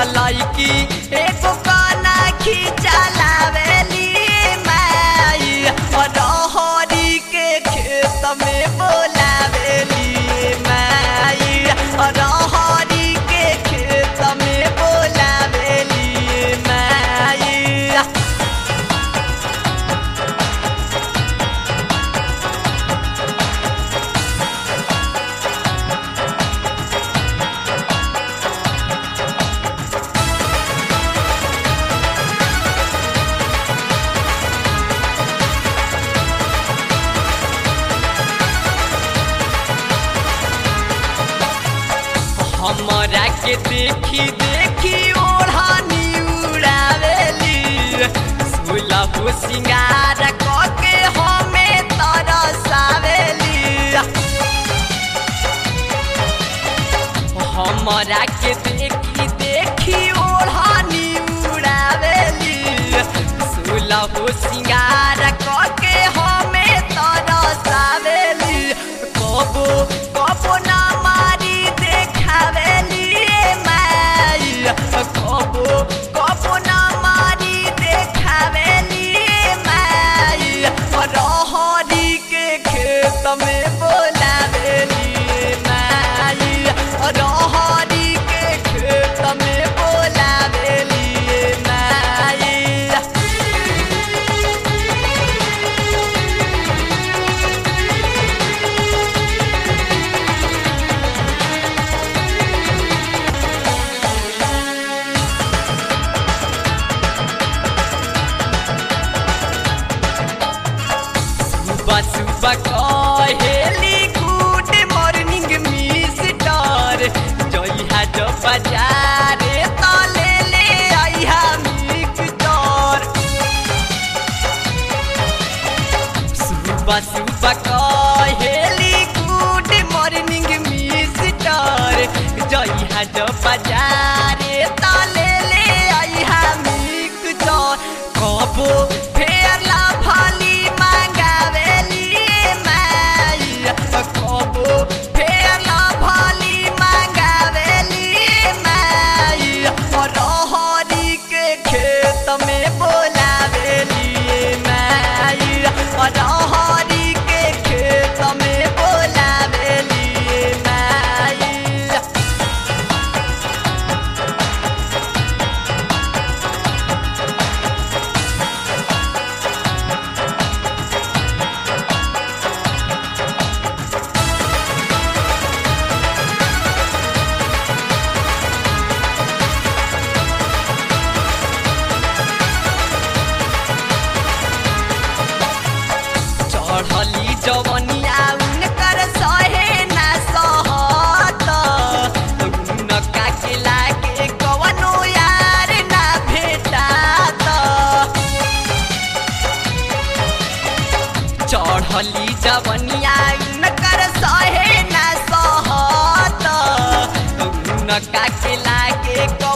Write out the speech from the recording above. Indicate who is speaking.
Speaker 1: तलैकी एगो काना खिचलावेली माई रहरी के खेत में बोलावेली माई रहरी के खेत में बोलावेली माई हमरा के देखी देखी ओढ़नी उड़ावेली सुलभ सिंगार कके हमें तरसावेली हमरा के देखी देखी ओढ़नी उड़ावेली सुलभ सिंगार कके हमें तरसावेली कबो कबो ना मारी देखावेली माई कबो कबो ना मारी देखावेली माई रहरी के खेत में बोलावेली माई रहरी के खेत में बोलावेली माई सुबह सुबह कहेली गुड मॉर्निंग मिस्टर जइहा जो बाजारे त ले ले आइहा मिक्सचर सुबह सुबह कहेली गुड मॉर्निंग मिस्टर जइहा जो बाजारे त ले ले आइहा मिक्सचर कबो फेरला भली मांगावेली माई कबो फेरला भली मांगावेली माई रहरी के खेत में बोलावेली माई रहरी के खेत में बोलावेली माई चढ़ली जवनिया उनकर सहे ना सहत उनका के लागे कवनो यार ना भेटात चढ़ली जवनिया उनकर सहे ना सहत उनका के लागे